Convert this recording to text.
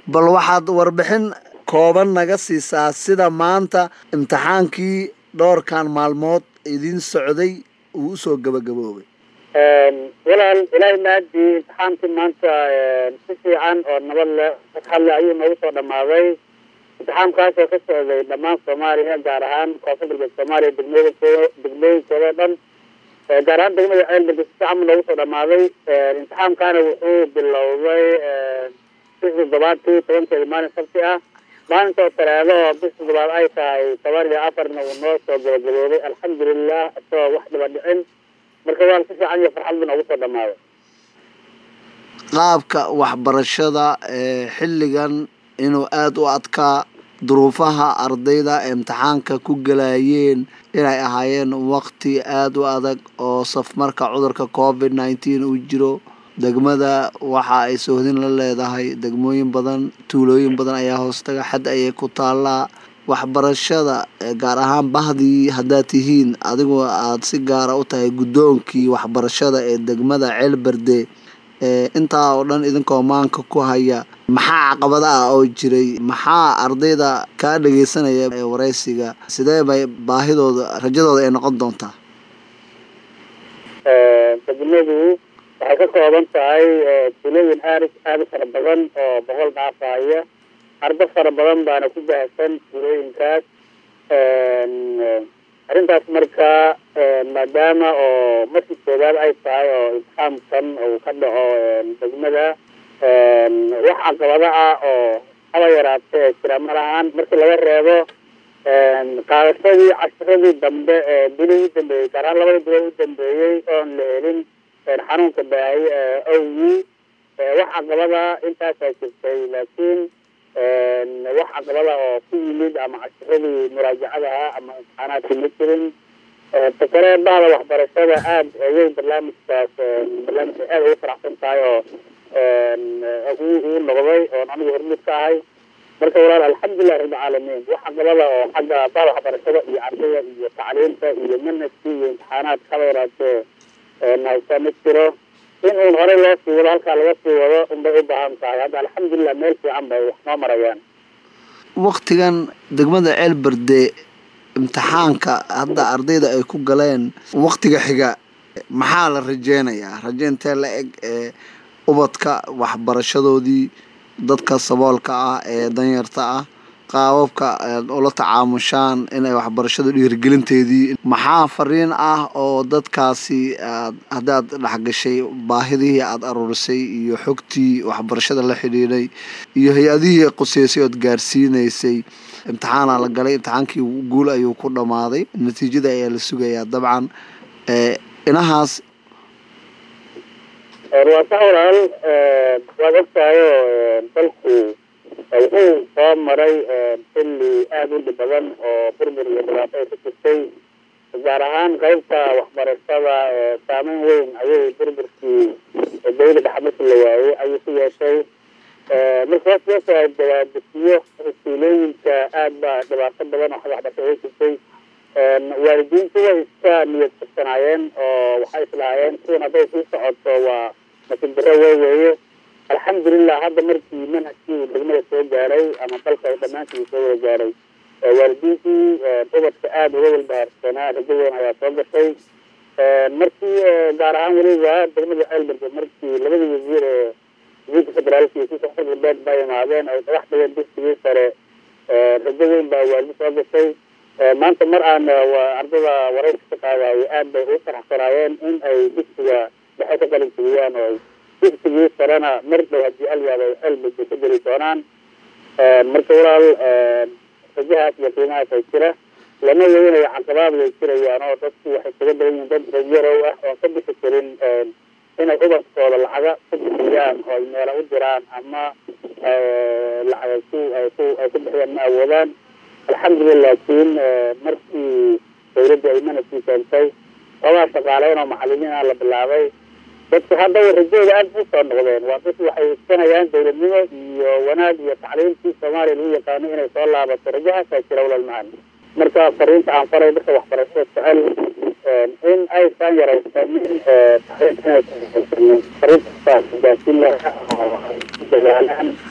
bal waxaad warbixin kooban naga siisaa sida maanta imtixaankii dhowrkan maalmood idin socday uu usoo gabagaboobay walaal ilaahay maadii imtixaankii maanta si fiican oo nabad leh hadle ayuu noogu soo dhamaaday imtixaamkaasoo ka socday dhammaan soomaaliya gaar ahaan koonfur galbeed soomaaliya degmooyinkooda degmooyinkooda dhan gaar ahaan degmada ceelberge si fiican bu noogu soo dhamaaday imtixaamkaana wuxuu bilowday bis toddobaadkii tobankeeda maalin sabti ah maalinta oo talaado oo bis toddobaad ay tahay toban iyo afarna uu noo soo gabagaboobay alxamdulilah isagoo wax dhiba dhicin marka waa si fiican iyo farxad bu noogu soo dhamaaday qaabka waxbarashada ee xilligan inuu aada u adkaa duruufaha ardayda imtixaanka ku galayeen inay ahaayeen waqti aada u adag oo safmarka cudurka covid nineteen uu jiro degmada waxa ay soohdin la leedahay degmooyin badan tuulooyin badan ayaa hoostaga xad ayay ku taallaa waxbarashada gaar ahaan bahdii haddaad tihiin adigu aada si gaara u tahay guddoonkii waxbarashada ee degmada ceelberde intaa oo dhan idinkoo maanka ku haya maxaa caqabada ah oo jiray maxaa ardayda kaa dhageysanaya ee wareysiga sidee bay baahidooda rajadooda ay noqon doontaa degmadu waxay ka kooban tahay tulooyin aad aada u fara badan oo boqol dhaafaya ardo fara badan baana ku baahsan tulooyinkaas arrintaas marka maadaama oo markii koowaad ay tahay oo imtixaamkan uu ka dhaco degmada wax caqabado ah oo haba yaraatee jira ma lahaan markii laga reebo qaadashadii cashiradii dambe ee bilihii u dambeeyey gaar ahaan labada bilood u dambeeyey oon la helin xanuunka baahay awgii wax caqabada intaasaa jirtay laakiin wax caqabada oo ku yimid ama cashiradii muraajacadaha ama imtixaanaadkii ma jirin takale bahda waxbarashada aada ayay barnaamijkaas barnaamijka aada ugu faraxsan tahay oo uu noqday oon anigu hormuud ka ahay marka walaal alxamdulilah rabbilcaalamiin wax caqabada oo xagga bahda waxbarashada iyo ardayda iyo tacliinta iyo manhajkii iyo imtixaanaadka haba yaraatee haysaa ma jiro in uun horey loo sii wado halkaa laga sii wado unbay u baahan tahay hadda alxamdulilah meel fiican bay wax noo marayaan waktigan degmada ceelberde imtixaanka hadda ardayda ay ku galeen waktiga xiga maxaa la rajeynayaa raje intee la eg ee ubadka waxbarashadoodii dadka saboolka ah ee danyarta ah qaababka aad ula tacaamushaan inay waxbarashada dhiirigelinteedii maxaa fariin ah oo dadkaasi aad haddaad dhexgashay baahidihii aada aruurisay iyo xogtii waxbarashada la xidhiidhay iyo hay-adihii quseysay ood gaarsiinaysay imtixaana la galay imtixaankii guul ayuu ku dhammaaday natiijada ayaa la sugayaa dabcan inahaas waa sax walaal waad ogtahayo dalku wuxuu soo maray xilli aada u dhib badan oo burbur iyo dhibaato ay ku jirtay gaar ahaan qaybta waxbarashada saameyn weyn ayay burburkii dawla dhexe markii la waayey ayuu ku yeeshay marka hoos loo soo dawaadesiyo tuulooyinka aad baa dhibaato badan oo xagga waxbarashada uga jirtay waalidiintu way iska niyad firsanaayeen oo waxay islahaayeen sidan hadday sii socoto waa nasiib darro wey weeye alxamdulilah hadda markii manhajkii uu degmada soo gaaray ama dalka dhammaantii uu soo wada gaaray waalidiintii ubadka aada uga walbahaarsanaa rajo weyn ayaa soo gashay markii gaar ahaan weliba degmada ceelberge markii labadii wasiir ee wasiirka federaalka iyo kuka xor galbeed baa imaadeen ay dhagax dhigeen dugsigii sare rajo weyn baa waalidi soo gashay maanta mar aan ardada warayska ka qaadayo aad bay ugu faraxsanaayeen in ay dugsiga dhexe ka qalin jibiyaan oo dugsigii sarena mar dhow haddii alyaad ay ceelberge ka geli doonaan marka walaal rajahaas iyo qiimahaas ay jira lama weynayo caqabaad way jirayaan oo dadku waxay kaga badan yihiin dad rayarow ah oon ka bixi karin inay ubadkooda lacaga ku bixiyaan oo ay meela u diraan ama lacag ay ku ay ku ay ku bixiyaan ma awoodaan alxamdulilah laakiin markii dawladda ay manajkii keentay labaa shaqaaleyn oo macalimiin ah la bilaabay dadku hadda rajooda aada u soo noqdeen waa dad waxay iskanayaan dawladnimo iyo wanaag iyo tacliimtii soomaaliya lagu yaqaano inay soo laabato rajahaasaa jira walal macani marka fariinta aan faray dadka waxbarashada jecel in aysan yaraysanin fariinta gaasiin lahaa oo dadaalaan